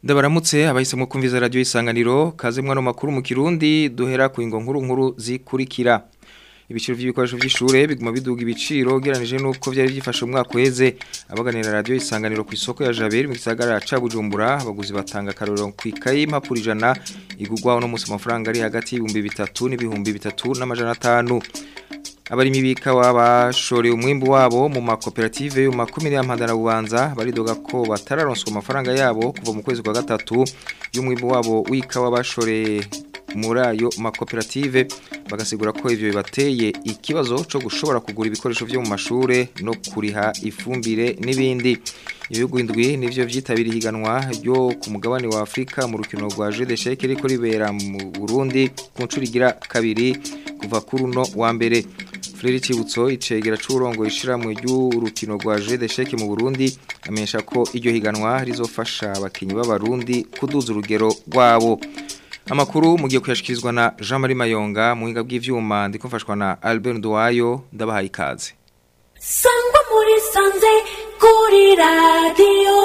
Ndabaramutse abahisemo kumviza radio isanganiro kaze mwana makuru mu Kirundi duhera ku ingo nkuru nkuru zikurikira ibiciro by'ibikoresho by'ishure biguma biduga ibiciro geranije nuko byari byifashe umwaka uheze abaganira radio isanganiro ku isoko ya Jaberi mu gisagara ca Bujumbura abaguzi batanga karoro ku ikaye impapuro ijana igugwa no musi amafaranga ari hagati y'ibihumbi bitatu n'ibihumbi bitatu n'amajana atanu abarimi bikawa bashoreye umwimbu wabo mu makoperative yo makumyabiri y'ampandana bubanza baridoga ko batararonswa amafaranga yabo kuva mu kwezi kwa gatatu y'umwimbu wabo w'ikawa bashoreye muri ayo makoperative bagasigura ko ivyo bibateye ikibazo co gushobora kugura ibikoresho vyo mu mashure no kuriha ifumbire n'ibindi ibihugu indwi nivyo vyitabiriye higanwa ryo ku mugabane wa Afrika mu rukino rwa Jeux d'échecs riko ribera mu Burundi ku ncuro igira kabiri kuva kuri uno wa mbere Frere Cibutso icegera c'urongo ishiramwe ry'urukino rwa Jeux d'échecs mu Burundi amenyesha ko iryo higanwa rizofasha abakinyi b'abarundi kuduza urugero rwabo Amakuru mugiye kuyashikirizwa na Jean Marie Mayonga muhinga bw'ivyuma ndiko mfashwa na Albert Nduwayo ndabahaye ikaze Sangwa muri sanze kuri radio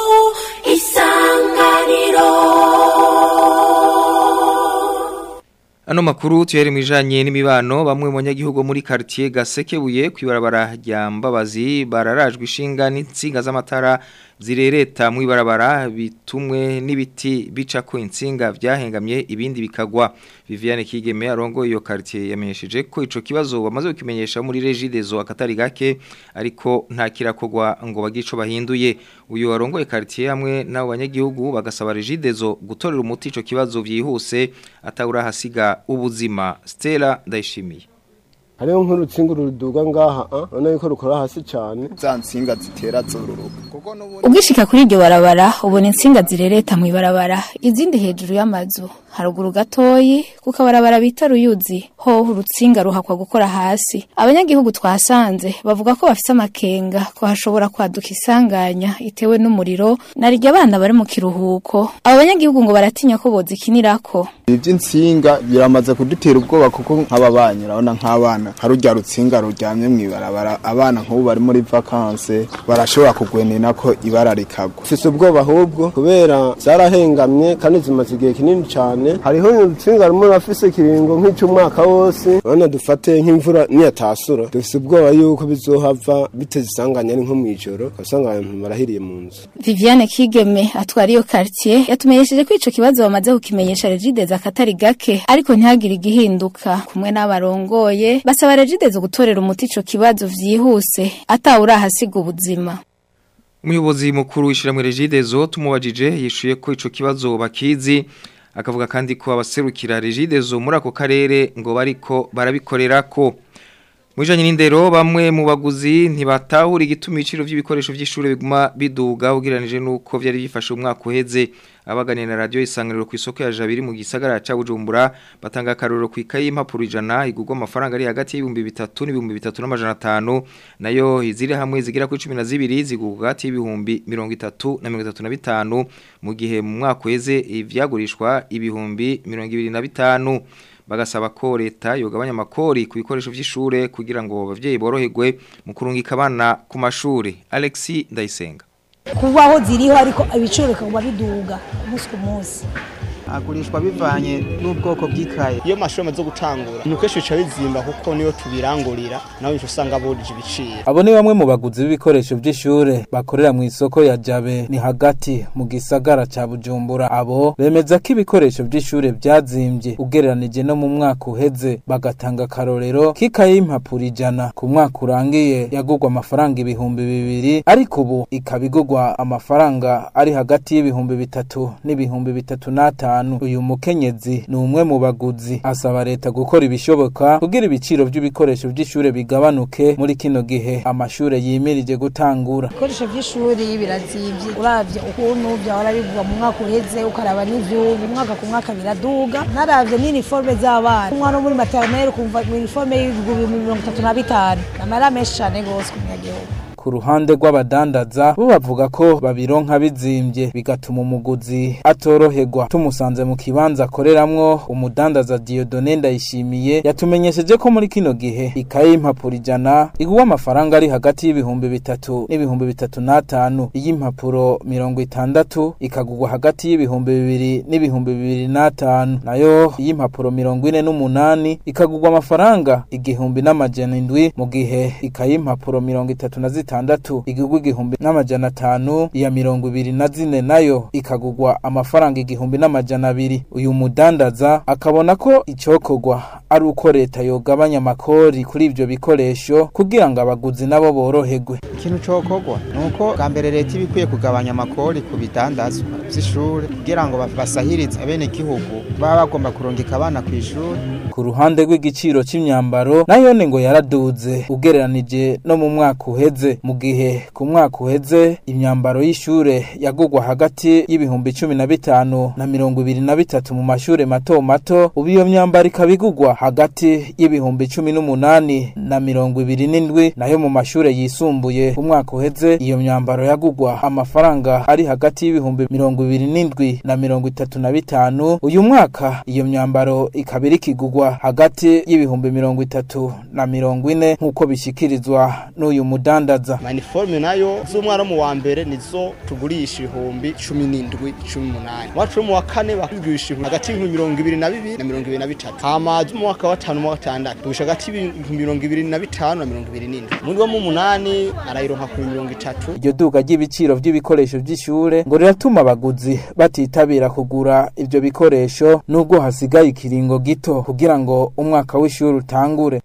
isanganiro Ano makuru tuyere mwijanye n'imibano bamwe mu banyagihugu muri quartier Gasekebuye kwibarabara rya Mbabazi bararajwe ishinga n'insinga z'amatara zirereta mu ibarabara bitumwe n'ibiti bica ko insinga vyahengamye ibindi bikagwa Viviane Kigeme arongo iyo quartier yamenyesheje ko ico kibazo bamaze kukimenyesha muri Regidezo akatari gake ariko nta kirakogwa ngo bagico bahinduye uyu arongoye quartier hamwe n'abo banyagihugu bagasaba Regidezo gutorera umuti ico kibazo vyihuse atawura hasiga ubuzima Stella ndayishimiye hariho nk'urutsinga ruduga ngaha urabona yuko rukora hasi cyane za nsinga zitera zururuka kuko n'ubundi Ugishika kuri iryo barabara ubona insinga zirereta mu ibarabara izindi hejuru y'amazu haruguru gatoyi kuko abarabara bita ruyuzi ho urutsinga ruhakwa gukora hasi abanyagihugu twasanze bavuga ko bafise amakenga ko hashobora kwaduka isanganya itewe n'umuriro narirya abana bari mu kiruhuko abo banyagihugu ngo baratinya ko bozikinirako iby'insinga biramaze kudutera ubwoba kuko nk'ababanyi urabona nk'abana hari urya rutsinga ruryamye mu ibarabara abana nk'ubu bari muri vakanse barashobora kugwenena ko ibara rikagwa ufise ubwoba ahubwo kubera zarahengamye kandi zimaze igihe kinini cyane hariho urutsinga rumwe rurafise ikiringo nk'icy'umwaka wose urabona dufate nk'imvura niyatasura dufise ubwoba yuko bizohava biteze isanganya ari nko mw'ijoro ugasanga abantu barahiriye mu nzu Viviane Kigeme atwara iyo quartier yatumenyesheje ko ico kibazo bamaze kukimenyesha Regideza akatari gake ariko ntihagire igihinduka kumwe n'abarongoye basaba Regideza gutorera umuti ico kibazo vyihuse atawurahasiga ubuzima Umuyobozi mukuru w'ishiramwe Regidezo tumubajije yishuye ko ico kibazo bakizi akavuga kandi ko abaserukira Regidezo muri ako karere ngo bariko barabikorera ko Mwijanye n'indero bamwe mu baguzi ntibatahura igituma ibiciro by'ibikoresho by'ishure biguma biduga ugiranije nuko byari bifashe umwaka uheze abaganira na radio isanganiro ku isoko ya Jabiri mu gisagara ca Bujumbura batanga karoro ku ikaye impapuro ijana igurwa amafaranga ari hagati y'ibihumbi bitatu n'ibihumbi bitatu n'amajana atanu nayo iziri hamwe zigira kuri 12 zigurwa hagati y'ibihumbi 30 na 35 mu gihe mu mwaka uheze ivyagurishwa ibihumbi 25 bagasaba ko leta yogabanya amakori ku bikoresho by'ishure kugira ngo abavyeyi boroherwe mu kurungika abana ku mashuri Alexis Ndayisenga kubaho ziriho ariko ibiciro bikaguma biduga umunsi ku munsi agurishwa bivanye n'ubwoko bw'ikaye iyo mashuri amaze gutangura ni kenshi bica bizimba kuko niyo tubirangurira nawe nico usanga burije ibiciro abo ni bamwe mu baguzi b'ibikoresho by'ishure bakorera mu isoko ya jabe ni hagati mu gisagara ca bujumbura abo bemeza ko ibikoresho by'ishure byazimbye ugereranije no mu mwaka uheze bagatanga akarorero k'ikaye y'impapuro ijana ku mwaka urangiye yagurwa amafaranga ibihumbi bibiri ariko ubu ikaba igurwa amafaranga ari hagati y'ibihumbi bitatu n'ibihumbi bitatu n'atanu uyu mukenyezi ni umwe mu baguzi asaba leta gukora ibishoboka kugira ibiciro by'ibikoresho by'ishure bigabanuke muri kino gihe amashure yimirije gutangura ibikoresho by'ishuri birazimvye uravye ukuntu vyahora bigurwa mu mwaka uheze ukaraba n'ivyubu umwaka ku mwaka biraduga naravye n'iniforme z'abana umwana wo muri maternelle ukumva iniforme y'ibihumbi mirongo itatu na bitanu namara menshi cane gose ku munyagihugu ku ruhande rw'abadandaza bo bavuga ko babironka bizimbye bigatuma umuguzi atoroherwa tumusanze mu kibanza akoreramwo umudandaza Dieudonne Ndayishimiye yatumenyesheje ko muri kino gihe ikaye y'impapuro ijana igurwa amafaranga ari hagati y'ibihumbi bitatu n'ibihumbi bitatu n'atanu iy'impapuro mirongo itandatu ikagurwa hagati y'ibihumbi bibiri n'ibihumbi bibiri n'atanu nayo iy'impapuro mirongo ine n'umunani ikagurwa amafaranga igihumbi n'amajana indwi mu gihe ikaye y'impapuro mirongo itatu na zitandatu igurwa igihumbi n'amajana atanu iya mirongo ibiri na zine nayo ikagurwa amafaranga igihumbi n'amajana abiri uyu mudandaza akabona ko icokorwa ari uko leta yogabanya amakori kuri ivyo bikoresho kugira ngo abaguzi nabo boroherwe ikintu cokorwa ni uko bwa mbere leta iba ikwiye kugabanya amakori ku bidandazwa vy'ishure kugira ngo basahirize abenegihugu baba bagomba kurungika abana kw'ishure ku ruhande rw'igiciro c'imyambaro nayone ngo yaraduze ugereranije no mu mwaka uheze mu gihe ku mwaka uheze imyambaro y'ishure yagurwa hagati y'ibihumbi cumi na bitanu na mirongo ibiri na bitatu mu mashure mato mato ubu iyo myambaro ikaba igurwa hagati y'ibihumbi cumi n'umunani na mirongo ibiri n'indwi nayo mu mashure yisumbuye ku mwaka uheze iyo myambaro yagurwa amafaranga ari hagati y'ibihumbi mirongo ibiri n'indwi na mirongo itatu na bitanu uyu mwaka iyo myambaro ikaba iriko igurwa hagati y'ibihumbi mirongo itatu na mirongo ine nk'uko bishikirizwa n'uyu mudandaza maniforume nayo z'umwana wo mu wa mbere nizo tugurisha ibihumbi cumi n'indwi cumi n'umunani wacu wo mu wa kane bakigurisha hagati y'ibihumbi mirongo ibiri na bibiri na mirongo ibiri na bitatu hama z'umwaka wa gatanu mu wa gatandatu tugurisha hagati y'ibihumbi mirongo ibiri na bitanu na mirongo ibiri n'indwi muri wo mu munani arayironka ku mirongo itatu iryo duka ry'ibiciro vy'ibikoresho vy'ishure ngo riratuma abaguzi batitabira kugura ivyo bikoresho nubwo hasigaye ikiringo gito kugira ngo umwaka w'ishuri utangure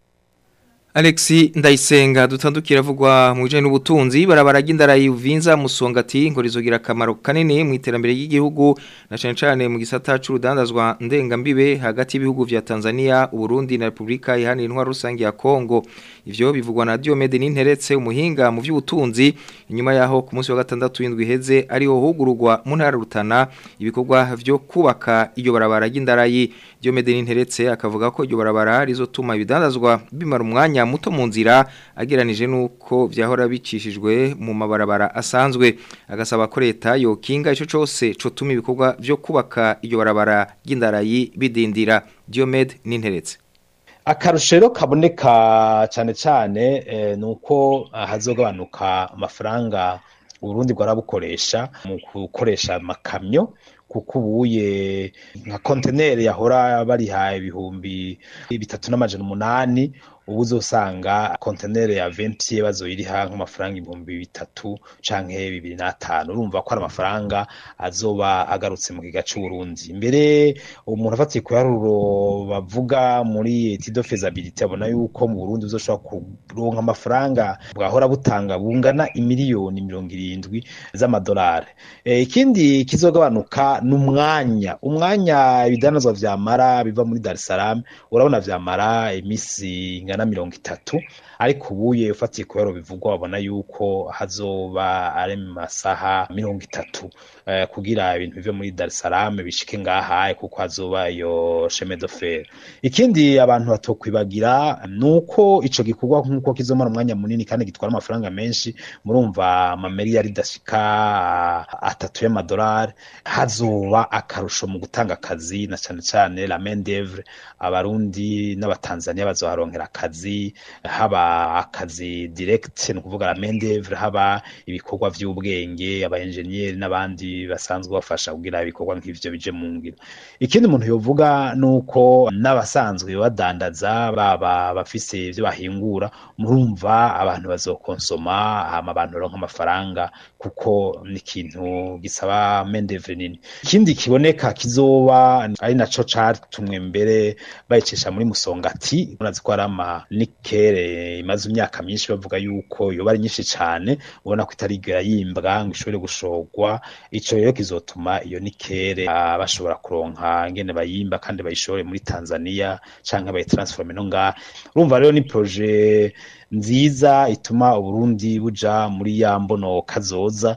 Alexi Ndayisenga dutandukira avugwa mu bijanye n'ubutunzi barabara ry'indara yuvinza musongati ngo rizogira akamaro kanini mu iterambere ry'igihugu na cyane cyane mu gisata c'urudandazwa ndengambibe hagati y'ibihugu vya Tanzania, Burundi na Republika Iharanira Intwaro Rusange ya Kongo. Ivyo bivugwa na Diomede Ninteretse umuhinga mu vy'ubutunzi inyuma yaho ku munsi wa gatandatu w'indwi heze ariho hugururwa mu ntara rutana ibikorwa vyo kubaka iyo barabara ry'indara yi Diomede Ninteretse akavuga ko iryo barabara rizotuma ibidandazwa bimara umwanya muto mu nzira ageranije nuko vyahora bicishijwe mu mabarabara asanzwe agasaba ko leta yokinga ico cose cotuma ibikorwa vyo kubaka iyo barabara ry'indarayi bidindira Diomed Ninteretse akarushero kaboneka cyane cyane eh, nuko hazogabanuka amafaranga Burundi bwarabukoresha mu gukoresha amakamyo kuko ubuye nka konteneri yahora bariha ibihumbi bitatu n'amajana umunani ubu uzosanga konteneri ya venti bazoyiriha nk'amafaranga ibihumbi bitatu canke bibiri n'atanu urumva ko ari amafaranga azoba agarutse mu kiga c'uburundi mbere umuntu afatiye ku yaruro bavuga muri etido fezabilite abona yuko mu burundi uzoshobora kuronka amafaranga bwahora butanga bungana imiliyoni mirongo irindwi z'amadolari e, ikindi kizogabanuka ni umwanya umwanya ibidanazwa vyamara biva muri dar es salaam urabona vyamara imisi ingana mirongo itatu ariko ubuye ufatiye ku biharo bivugwa babona yuko hazoba ari mu masaha mirongo itatu uh, kugira ibintu bive muri dar es salaam bishike ngaha kuko hazoba iyo sheme de fer ikindi abantu batokwibagira nuko ico gikorwa nkuko kizomara umwanya munini kandi gitwara amafaranga menshi murumva amameri yari dashika atatu y'amadolari hazoba akarusho mu gutanga akazi na cyane cyane la main d'oeuvre abarundi n'abatanzania bazoharonkera akazi haba akazi direct ni ukuvuga la main d'oeuvre haba ibikorwa vy'ubwenge aba engineer n'abandi basanzwe bafasha kugira ibikorwa nk'ivyo bije mu ngiro ikindi umuntu yovuga nuko n'abasanzwe badandaza baba bafise ivyo bahingura murumva abantu bazokonsoma hama abantu baronka amafaranga kuko ni ikintu gisaba main d'oeuvre nini ikindi kiboneka kizoba ari naco catumwe mbere bayicisha muri musongati urazi ko ari ama nikere imaze imyaka myinshi bavuga yuko yoba ari nyinshi cane ubona ko itarigera yimbwa ngo ishobore gushorwa ico rero kizotuma iyo nikere uh, bashobora kuronka ingene bayimba kandi bayishore muri Tanzania canke bayitransforme no ngaha urumva rero ni projet nziza ituma uburundi buja muri ya mbono kazoza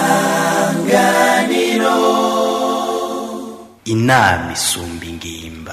isanganiro inama isumba ingimba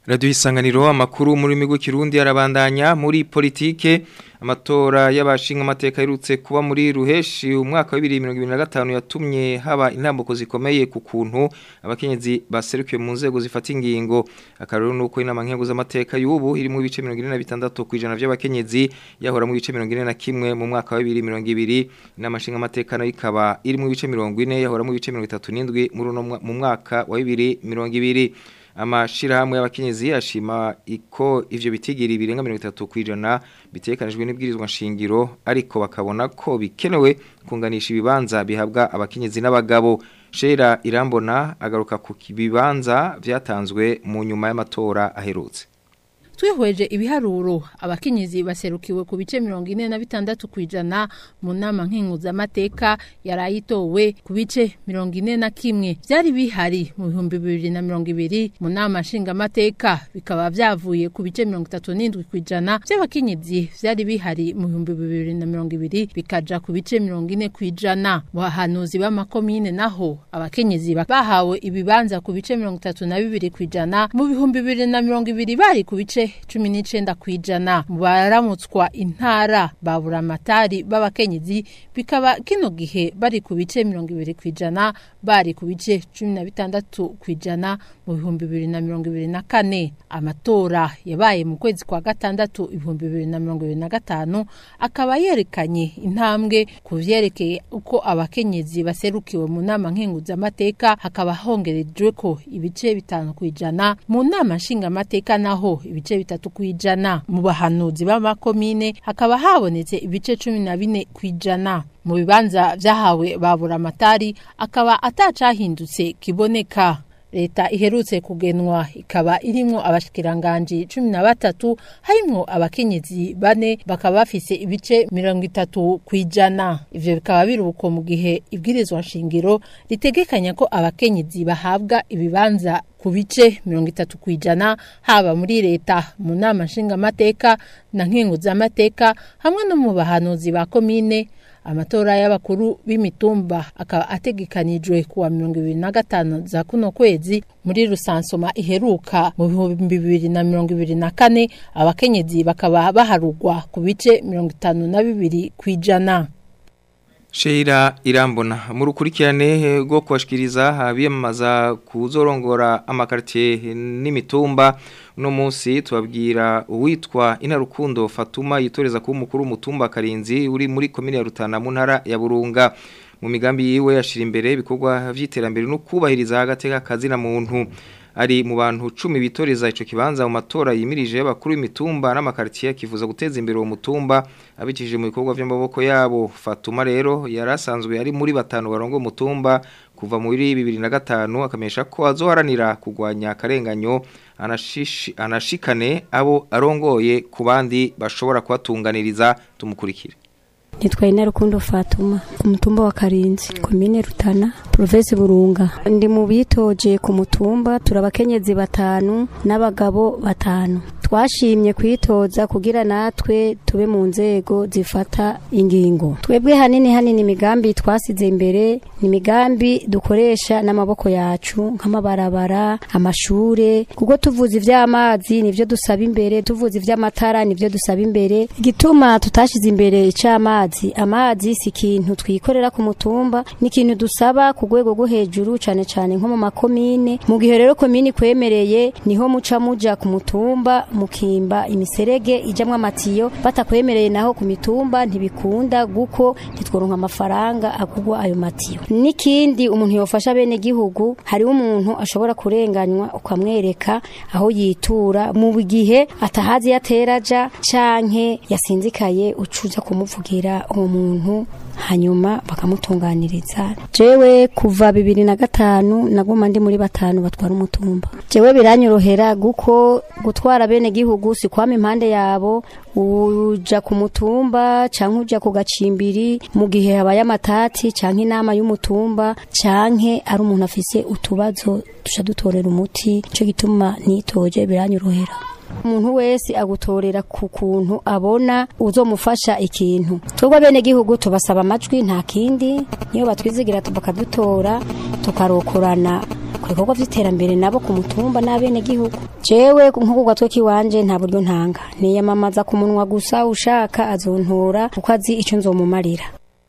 Radio isanganiro amakuru muri migo kirundi arabandanya muri politike amatora y'abashinga amateka yerutse kuba muri ruheshi umwaka wa 2025 yatumye haba intambuko zikomeye ku kuntu abakenyezi baserukiye mu nzego zifata ingingo akarero nuko inama nkengo z'amateka y'ubu iri mu bice 46 kwijana by'abakenyezi yahora mu bice 41 mu mwaka wa 2020 inama nshinga amateka nayo ikaba iri mu bice 40 yahora mu bice 37 muri mu mwaka wa 2020 amashirahamwe y'abakenyezi ashima iko ivyo bitigiri birenga 30 kwijana bitekanijwe n'ibwirizwa nshingiro ariko bakabona ko bikenewe kunganisha ibibanza bihabwa abakenyezi n'abagabo Shera Irambona agaruka ku bibanza vyatanzwe mu nyuma y'amatora aherutse twihweje ibiharuro abakenyezi baserukiwe ku bice mirongo ine na bitandatu kwijana mu nama nkenguzamateka yarayitowe ku bice mirongo ine na kimwe byari bihari mu bihumbi bibiri na mirongo ibiri mu nama nshingamateka bikaba byavuye ku bice mirongo itatu n'indwi kwijana by'abakenyezi byari bihari mu bihumbi bibiri na mirongo ibiri bikaja ku bice mirongo ine kwijana mu bahanuzi b'amakomine naho abakenyezi bahawe ibibanza ku bice mirongo itatu na bibiri kwijana mu bihumbi bibiri na mirongo ibiri bari ku bice cumi n'icenda kwijana mu baramutswa intara babura amatari b'abakenyezi bikaba kino gihe bari ku bice mirongo ibiri kwijana bari ku bice cumi na bitandatu kwijana mu bihumbi bibiri na mirongo ibiri na kane amatora yabaye mu kwezi kwa gatandatu ibihumbi bibiri na mirongo ibiri na gatanu akaba yerekanye intambwe ku vyerekeye uko abakenyezi baserukiwe mu nama nkenguzamateka hakaba hongerejwe ko ibice bitanu kwijana mu nama nshingamateka naho ibice bitatu kwijana mu bahanuzi b'amakomine hakaba habonetse ibice cumi na bine kwijana mu bibanza vyahawe babura amatari akaba atacahindutse kiboneka leta iherutse kugenwa ikaba irimwo abashikiranganji cumi na batatu harimwo abakenyezi bane bakaba bafise ibice mirongo itatu kwijana ivyo bikaba biruko mu gihe ibwirizwa nshingiro ritegekanya ko abakenyezi bahabwa ibibanza ku bice mirongo itatu kwijana haba muri leta mu nama nshingamateka na nkenguzamateka hamwe no mu bahanuzi ba komine amatora y'abakuru b'imitumba akaba ategekanijwe kuwa mirongo ibiri na gatanu za kuno kwezi muri rusansoma iheruka mu bihumbi bibiri na mirongo ibiri na kane abakenyezi bakaba baharugwa ku bice mirongo itanu na bibiri kwijana Sheira irambona mu rukurikirane rwo kubashikiriza abiyamamaza kuzorongora amakartie n'imitumba uno munsi tubabwira uwitwa Inarukundo Fatuma yitoreza kuba umukuru w'umutumba Karinzi uri muri komine ya Rutana mu ntara ya Burunga mu migambi yiwe yashira imbere ibikorwa vy'iterambere no kubahiriza agateka kazina muntu ari mu bantu 10 bitoreza ico kibanza mu matora yimirije y'abakuru b'imitumba n'amakartier kivuza guteza imbere uwo mutumba abikije mu bikorwa vy'amaboko yabo Fatuma rero yarasanzwe ari muri batanu barongo mutumba kuva muri 2005 akamesha ko azoharanira kugwanya akarenganyo anashishi anashikane abo arongoye ku bandi bashobora kubatunganiriza tumukurikire nitwa ina rukundo fatuma ku mutumba wa karinzi komine rutana provinsi burunga ndi mu bitoje ku mutumba turabakenyezi batanu n'abagabo batanu twashimye kwitoza kugira natwe tube mu nzego zifata ingingo twebwe hanini hanini imigambi twasize imbere ni imigambi dukoresha n'amaboko yacu nk'amabarabara amashure kuko tuvuze ivy'amazi nivyo dusaba imbere tuvuze ivy'amatara nivyo dusaba imbere igituma tutashize imbere ic'amazi amazi si ikintu twikorera ku mutumba ni ikintu dusaba ku rwego rwo hejuru cane cane nko mu makomine mu gihe rero komine kwemereye niho muca muja ku mutumba mukimba imiserege ijamwo amatiyo batakwemereye naho ku mitumba ntibikunda guko ntitworonka amafaranga agurwa ayo matiyo n'ikindi umuntu yofasha bene gihugu hariho umuntu ashobora kurenganywa ukamwereka aho yitura mu gihe atahazi yateraja canke yasinzikaye ucuja kumuvugira uwo muntu hanyuma bakamutunganiriza jewe kuva bibiri na gatanu naguma ndi muri batanu batwara umutumba jewe biranyorohera guko gutwara bene gihugu si kwama impande yabo uja ku mutumba canke uja ku gacimbiri mu gihe habaye amatati canke inama y'umutumba canke ari umuntu afise utubazo tuca dutorera umuti ico gituma nitoje biranyorohera umuntu wese agutorera ku kuntu abona uzomufasha ikintu twebwe bene gihugu tubasaba amajwi nta kindi niyo batwizigira bakadutora tukarokorana ku bikorwa vy'iterambere nabo ku mutumba n'abene gihugu jewe nko ku gatwe kiwanje nta buryo ntanga niyamamaza ku munwa gusa ushaka azontora kuko azi ico nzomumarira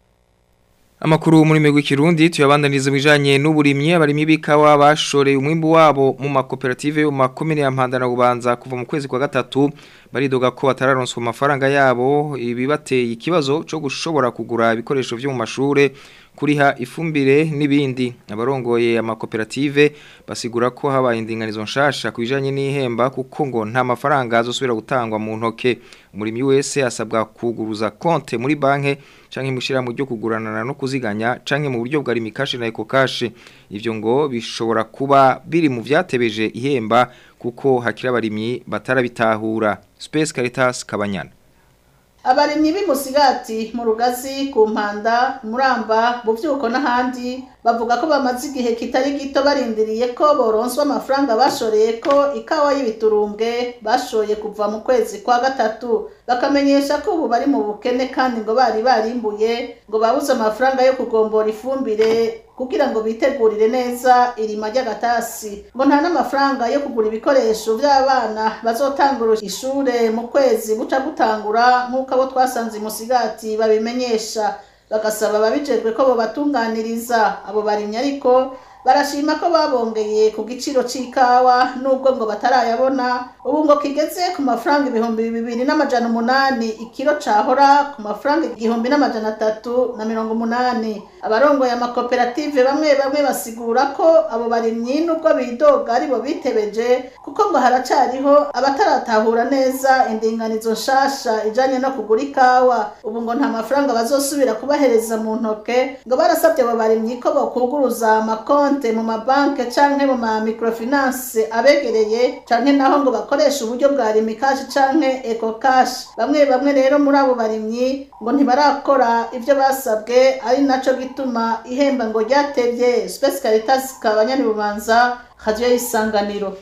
Amakuru muri migwi kirundi tuyabandaniza bijanye n'uburimyi abarimyi bikawa bashoreye umwimbu wabo mu makoperative yo makomine ya Mpanda na Bubanza kuva mu kwezi kwa gatatu baridoga ko batararonswa amafaranga yabo ibibateye ikibazo cyo gushobora kugura ibikoresho byo mu mashure kuriha ifumbire n'ibindi abarongoye amakoperative basigura ko habaye indinganizo nshasha kubijanye n'ihemba kuko ngo nta mafaranga azosubira gutangwa mu ntoke umurimi wese asabwa kuguruza konte muri banke canke mushira mu ryo kuguranana no kuziganya canke mu buryo bwa rimikashi na ekokashi ivyo ngo bishobora kuba biri mu vyatebeje ihemba kuko hakira abarimyi batarabitahura Space Caritas Kabanyana abarimyi b'imusigati mu rugazi ku mpanda muramba buvyuko n'ahandi bavuga ko bamaze igihe kitari gito barindiriye ko boronswa amafaranga bashoreye ko ikawa y'ibiturumbwe bashoye kuva mu kwezi kwa gatatu bakamenyesha ko ubu bari mu bukene kandi ngo bari barimbuye ngo babuze amafaranga yo kugombora ifumbire kugira ngo bitegurire neza irima ry'agatasi ngo nta n'amafaranga yo kugura ibikoresho by'abana bazotangura ishure mu kwezi buca gutangura nk'uko abo twasanze musigati babimenyesha bagasaba ababijejwe ko bobatunganiriza abo barimyi ariko barashima ko babongeye ku giciro c'ikawa nubwo ngo batarayabona ubu ngo kigeze ku mafaranga ibihumbi bibiri n'amajana umunani ikiro cahora ku mafaranga igihumbi n'amajana atatu na mirongo umunani abarongoye amakoperative bamwe bamwe basigura ko abo barimyi nubwo bidoga aribo bitebeje kuko ngo haracariho abataratahura neza indinganizo nshasha ijanye no kugura ikawa ubu ngo nta mafaranga bazosubira kubahereza mu ntoke ngo barasabye abo barimyi ko bokuguruza amakonti konte mu mabanke canke mu ma microfinance abegereye canke naho ngo bakoresha uburyo bwa rimikashi canke eco cash bamwe bamwe rero muri abo barimyi ngo ntibarakora ivyo basabwe ari naco gituma ihemba ngo ryatevye Space Caritas kabanyani bubanza radio y'isanganiro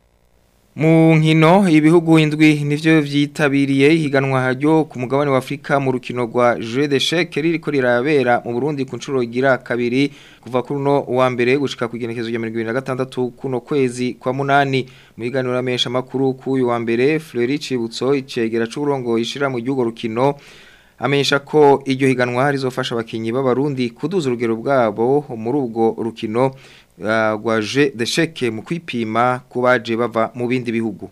Mu nkino ibihugu indwi nivyo vyitabiriye higanwa ryo ku mugabane wa Afrika mu rukino rwa Jeux d'échecs ririko rirabera mu Burundi ku ncuro igira kabiri kuva kuri no wa mbere gushika ku igenekezo rya 2026 kuno kwezi kwa munani mu higanwa ramesha makuru ku uyu wa mbere Fleury Cibutso icegera c'uburongo ishira mu gihugu rukino amenyesha ko iryo higanwa rizofasha abakinyi b'abarundi kuduza urugero bwabo muri ubwo rukino rwaje desheke mu kwipima ku baje bava mu bindi bihugu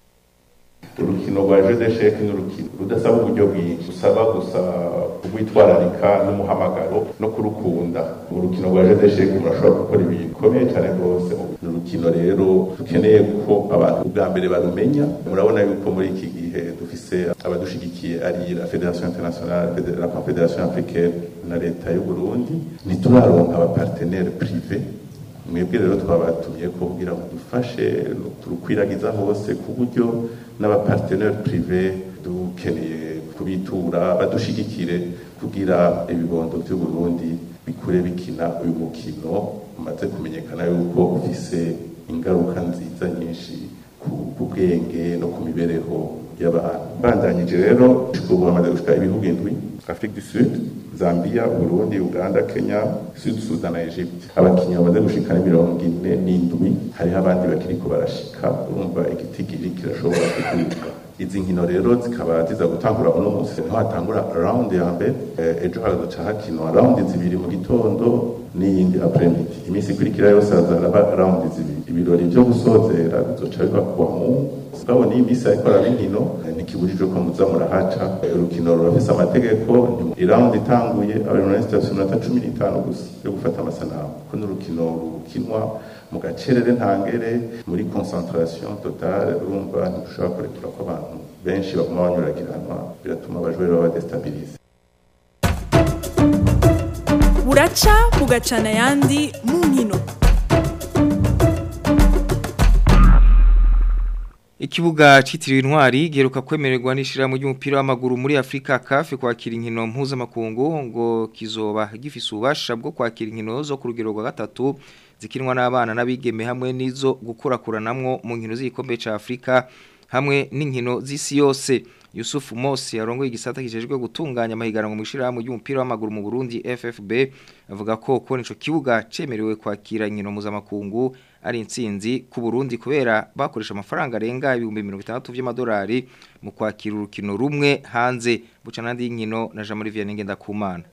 urukino rwa jeu d'échec ni urukino rudasaba uburyo bwinshi usaba gusa kubwitwararika n'umuhamagaro no kurukunda mu rukino rwa jeu d'échec murashobora gukora ibintu bikomeye cyane rwose ni urukino rero dukeneye ko abantu bwa mbere barumenya murabona yuko muri iki gihe dufise abadushigikiye ari la fédération internationale la confédération africaine na leta y'u Burundi ntituraronka abapartenaire privé mwebwe rero twabatumye ko kugira ngo dufashe turukwiragiza hose ku buryo n'abapartenaire privé dukeneye kubitura badushigikire kugira ibibondo by'u Burundi bikure bikina uyu mukino umaze kumenyekana yuko ufise ingaruka nziza nyinshi ku bwenge no ku mibereho y'abantu bandanyije rero ubu hamaze gushika ibihugu indwi Afrique du Sud Zambia, Burundi, Uganda, Kenya, Sud Sudan na Egypt. Abakinnyi bamaze gushika ni mirongo ine n'indwi hariho abandi bakiriko barashika urumva igitigiri kirashobora kuduka izi nkino rero zikaba ziza gutangura uno munsi niho hatangura round ya mbere ejo harazoca hakinwa round zibiri mu gitondo n'iyindi apremidi iminsi ikurikira yose hazaraba round zibiri ibirori vyo gusozera bizoca biba kuwa mungu mugabo niyo iminsi ariko araba inkino ntikibujijwe ko muza murahaca urukino rurafise amategeko irawundi itanguye abajournaliste bafise iminota cumi n'itanu gusa yo gufata amasanamu ko n'urukino rukinwa mu gacerere ntangere muri concentration totale urumva ntidushobora kurekura ko abantu benshi baguma banyuragiranwa biratuma abajwere baba destabilize buraca bugacana ayandi mu nkino Ikibuga citiriwe intwari giheruka kwemererwa n'ishirahamwe ry'umupira w'amaguru muri Afrika CAF kwakira inkino mpuzamakungu ngo kizoba gifise ububasha bwo kwakira inkino zo ku rugero rwa gatatu zikinwa n'abana n'abigeme hamwe n'izo gukurakuranamwo mu nkino z'igikombe ca Afrika hamwe n'inkino z'isi yose Yusuf Mosi yarongoye igisata kijejwe gutunganya amahiganwa mu ishirahamwe ry'umupira w'amaguru mu Burundi FFB avuga ko kubona ico kibuga cemerewe kwakira inkino mpuzamakungu ari intsinzi ku Burundi kubera bakoresha amafaranga arenga ibihumbi 60 by'amadolari mu kwakira urukino rumwe hanze buca nandi y'inkino na Jean Marie Vianney Ngendakumana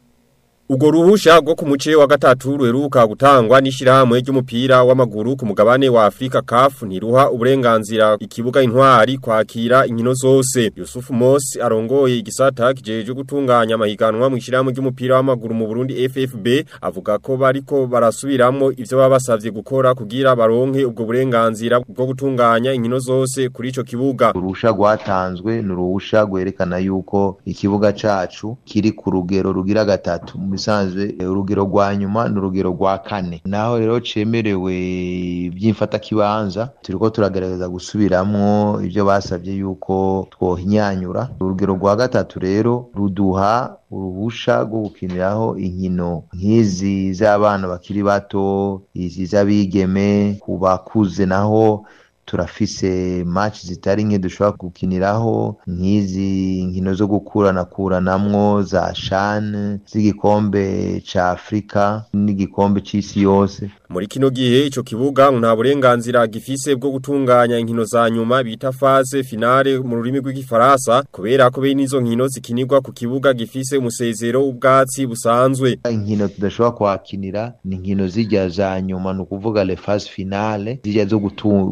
Ugo ruhusha rwo ku muce wa gatatu ruheruka gutangwa n'ishirahamwe ry'umupira w'amaguru ku mugabane wa Afrika CAF ntiruha uburenganzira ikibuga intwari kwakira inkino zose. Yusuf Mosi arongoye igisata kijeje gutunganya amahiganwa mu ishirahamwe ry'umupira w'amaguru mu Burundi FFB avuga ko bariko barasubiramwo ivyo babasavye gukora kugira baronke ubwo burenganzira bwo gutunganya inkino zose kuri ico kibuga. Urusha rwatanzwe ni uruhusha rwerekana yuko ikibuga cacu kiri ku rugero rugira gatatu bisanzwe urugero rwa nyuma ni urugero rwa kane naho rero cemerewe by'imfata kibanza turiko turagerageza gusubiramwo ivyo basavye yuko twohinyanyura urugero rwa gatatu rero ruduha uruhusha rwo gukiniraho inkino nk'izi z'abana bakiri bato izi z'abigeme ku bakuze naho turafise match zitari nke dushobora gukiniraho nk'izi nkino zo gukurana kuranamwo za shan z'igikombe ca Afrika n'igikombe c'isi yose muri kino gihe ico kibuga nta burenganzira gifise bwo gutunganya inkino za nyuma bita phase finale mu rurimi rw'igifaransa kubera ko bene izo nkino zikinirwa ku kibuga gifise umusezero w'ubwatsi busanzwe inkino tudashobora kwakinira ni inkino zijya za nyuma ni ukuvuga le phase finale zijya zo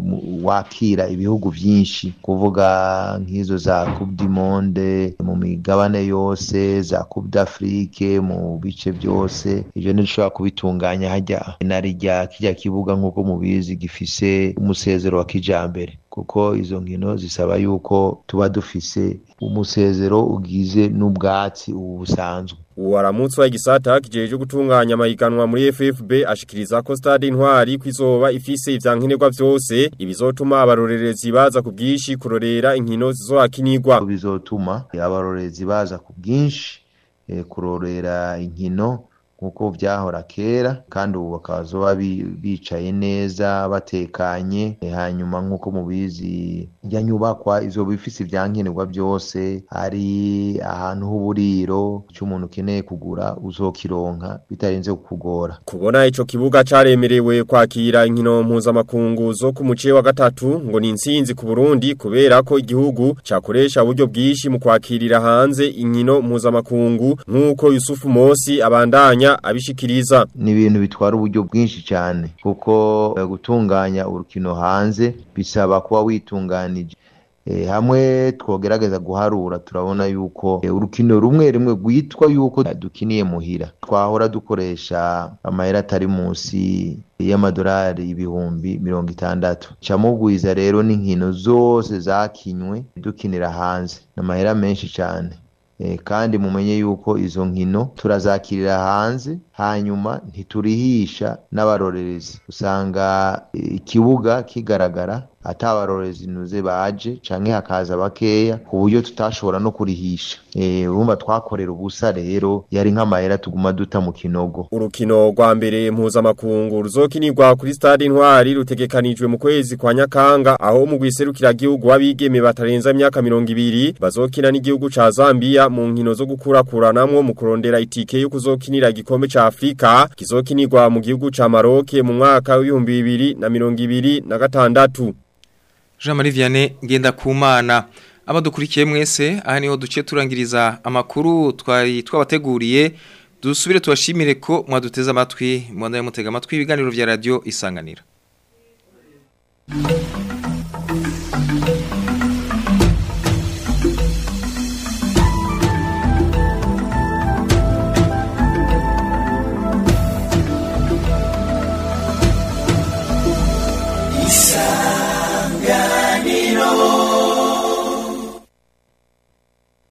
wakira ibihugu vyinshi kuvuga nk'izo za Coupe du Monde mu migabane yose za Coupe d'Afrique mu bice byose ivyo ntidushobora kubitunganya hajya narijya kijya kibuga nk'uko mubizi gifise umusezero wa kijambere kuko izo nkino zisaba yuko tuba dufise umusezero ugize n'ubwatsi ubu busanzwe Uwaramutse wa igisata kijeje gutunganya amahiganwa muri FFB ashikiriza ko stade intwari kwizoba ifise ivyankenerwa vyose ibizotuma abarorerezi baza ku bwishi kurorera inkino zizohakinirwa bizotuma abarorerezi baza ku bwinshi e, kurorera inkino nkuko vyahora kera kandi ubu bakazoba bicaye neza batekanye e, hanyuma nkuko mubizi ya nyubakwa izoba ifise ivyankenerwa byose ari ahantu h'uburiro cy'umuntu ukeneye kugura uzokironka bitarenze kukugora kubona ico kibuga caremerewe kwakira inkino mpuzamakungu zo ku muce wa gatatu ngo ni intsinzi ku Burundi kubera ko igihugu cakoresha uburyo bwishi mu kwakirira hanze inkino mpuzamakungu nkuko Yusufu Mosi abandanya abishikiriza ni ibintu bitwara uburyo bwinshi cyane kuko uh, gutunganya urukino hanze bisaba kuba witunganije e, hamwe twogerageza guharura turabona yuko e, urukino rumwe rumwe rwitwa yuko dukiniye muhira twahora dukoresha amahera atari munsi y'amadolari ibihumbi mirongo itandatu camugwiza rero n'inkino zose zakinywe dukinira hanze n'amahera menshi cyane kandi mumenye yuko izo nkino turazakirira hanze hanyuma ntiturihisha n'abarorerezi usanga ikibuga kigaragara atabarorezi nuze baje canke hakaza bakeya ku buryo tutashobora no kurihisha eh urumva twakorera ubusa rero yari nk'amahera tuguma duta mu kinogo urukino rwa mbere mpuzamakungu ruzokinirwa kuri stade intwari rutegekanijwe mu kwezi kwa nyakanga aho mu gwiserukira gihugu wabigeme batarenza imyaka 200 bazokina n'igihugu ca Zambia mu nkino zo gukurakuranamwo mu kurondera itike yo kuzokinira igikombe ca Afrika kizokinirwa mu gihugu ca Maroc mu mwaka w'ibihumbi bibiri na mirongo ibiri na gatandatu Jean Marie Vianney ngenda kumana abadukurikiye mwese aha niho duce turangiriza amakuru twari twabateguriye dusubire tubashimire ko mwaduteze amatwi mwanda mutega amatwi ibiganiro vya radio isanganira